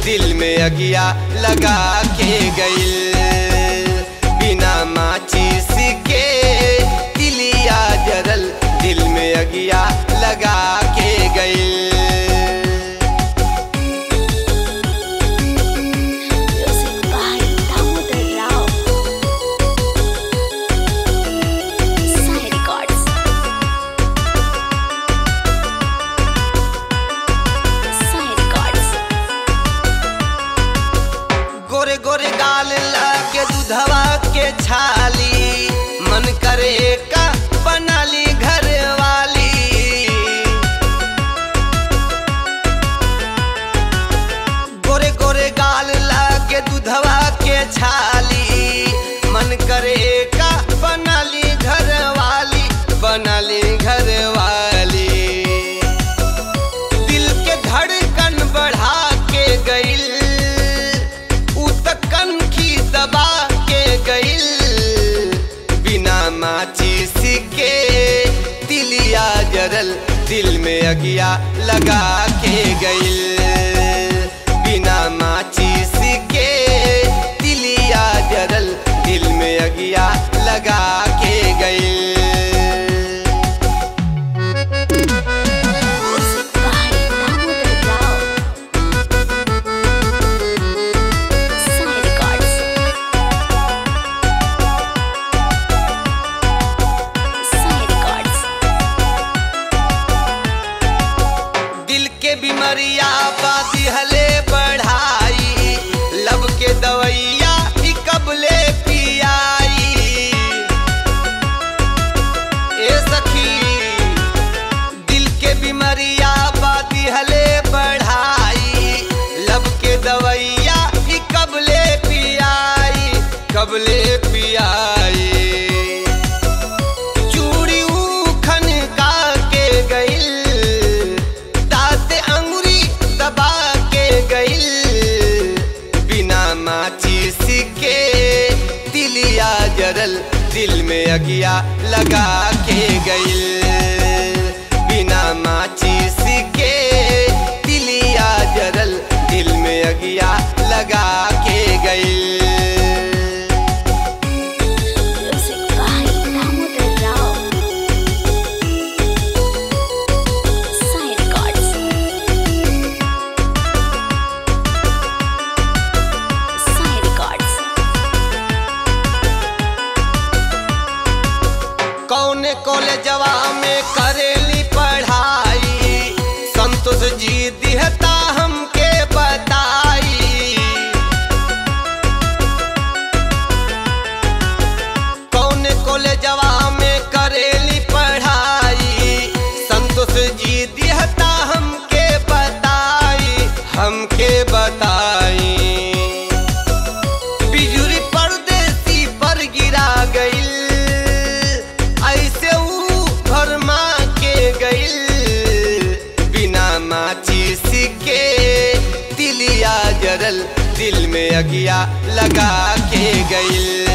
दिल में अगिया लगा के गइल बिना माचिस के दिलिया जरल दिल में अगिया लगा के गइल Music by Damodar Rao. Sai Records. Sai Records. गोरे गोरे गाल लागे दूधवा के छाली मन करे का बनाली घर वाली गोरे गोरे गाल लागे दूधवा के छाली मन करे का बनाली घर वाली बनाली घर वाली दिल के धड़कन बढ़ा के गइल उ त कनखी दबा के गइल बिना माचिस के दिलिया जरल दिल में अगिया लगा के गइल बिना माचिस के दिलिया जरल दिल में अगिया लगा के गइल Music by Damodar Rao. Sai Records. Sai Records. दिल के बीमारिया बादी हले बढ़ाई लब के दवैया ही कबले पियाई ए सखी दिल के बीमारिया बादी हले बढ़ाई लब के दवैया ही कबले पियाई कबले पियाई चूड़ी उखन का के गइल दाँत अंगुरी दबा के गइल बिना माचिस के दिलिया जरल दिल में अगिया लगा के गइल बिना माचिस के दिलिया जरल दिल में अगिया लगा के गइल Music by Damodar Rao. Sai Records. Sai Records. कौने कॉलेजवा में करेली पढ़ाई संतोष जी दिहता हमके बताई कौने कॉलेजवा में करेली पढ़ाई संतोष जी दिहता हमके बताई हमके बताई बिजुरी परदेसी पर गिरा गइल ऐसे ऊ भरमा के गइल बिना माचिस के दिलिया जरल दिल में अगिया लगा के गइल